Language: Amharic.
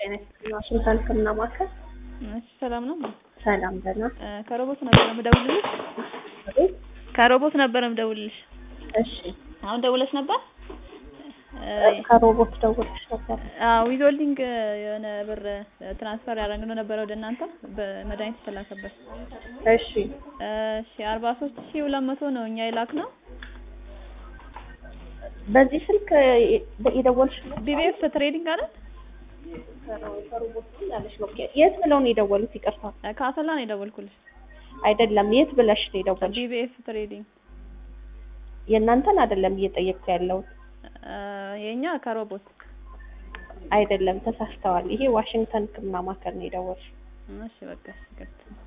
ጤና ይስጥልኝ ዋሽንግተን ህክምና ማዕከል። እሺ ሰላም ነው? ሰላም ደህና። እ ከሮቦት ነበር የምደውልልሽ። አቤት። ከሮቦት ነበር የምደውልልሽ። እሺ አሁን ደውለሽ ነበር? ከሮቦት ደውልሽ ነበር? አዎ ዊዞልዲንግ የሆነ ብር ትራንስፈር ያደረግነው ነበረ ወደ እናንተ በመድኃኒት የተላከበት። እሺ እሺ አርባ ሶስት ሺህ ሁለት መቶ ነው እኛ የላክነው። በዚህ ስልክ የደወልሽ ቢቢኤፍ ትሬዲንግ አይደል? ከሮቦት ነው ያለሽ ነው። የት ብለው ነው የደወሉት? ይቅርታ ከአሰላ ነው የደወልኩልሽ። አይደለም፣ የት ብለሽ ነው የደወልሽ? ቢቢኤፍ ትሬዲንግ የእናንተን አይደለም እየጠየቅኩ ያለሁት። የኛ ከሮቦት አይደለም፣ ተሳስተዋል። ይሄ ዋሽንግተን ህክምና ማዕከል ነው የደወልሽ። እሺ በቃ እሺ ይቅርታ